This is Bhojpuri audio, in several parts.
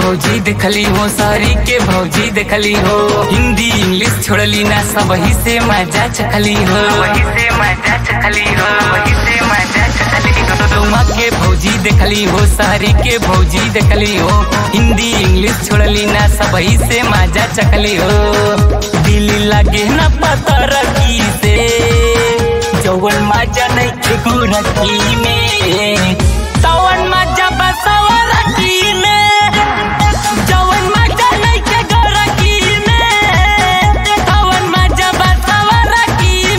भौजी देखली हो सारी के भौजी देखली हो हिंदी इंग्लिश छोड़ली ना सब ही से मजा चखली हो वही से मजा चखली हो वही से मजा चखली हो तुमा के भौजी देखली हो सारी के भौजी देखली हो हिंदी इंग्लिश छोड़ली ना सब ही से मजा चखली हो दिल लगे ना पता रखी से जवन मजा नहीं थे गोरखी में तवन मजा बसवा रखी में जवन मजा नहीं थे गोरखी में तवन मजा बसवा रखी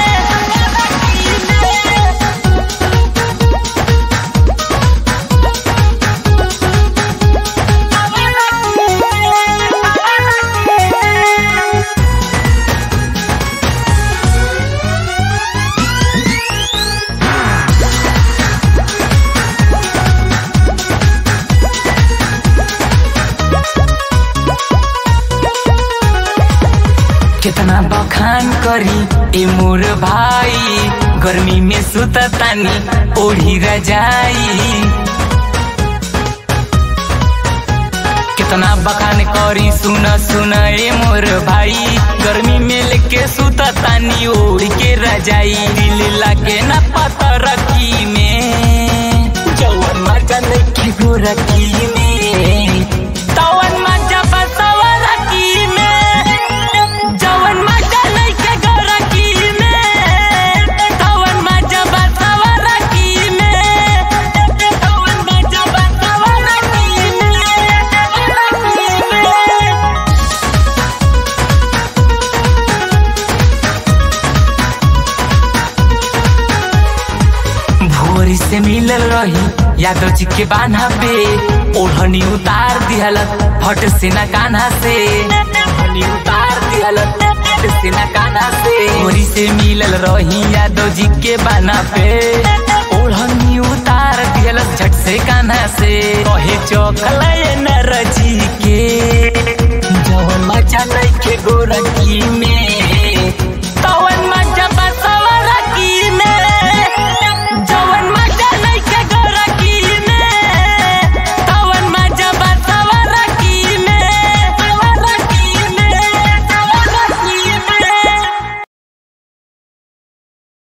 में कितना बखान करी ए मोर भाई गर्मी में सुततानी ओढ़ी रजाई कितना बखान करी सुन सुन ए मोर भाई गर्मी में लेके सुततानी ओढ़ के रजाई दिल लगे ना पता रखी में जवन मजा नहीं गोरखी में तवन मजा बसवा रखी में जवन मजा नहीं के गोरखी में तवन मजा बसवा रखी में तवन मजा बसवा रखी में भोरी से मिलल रही यादव जी के बान्हा पे ओढ़नी उतार दिहलत फट से न कान्हा से ओढ़नी उतार दिहलत फट से न कान्हा से भोरी से मिलल रही यादव जी के बान्हा पे ओढ़नी उतार दिहलत झट से कान्हा से कहे चौकल न रजी के जवन मचा नहीं के गोरखी में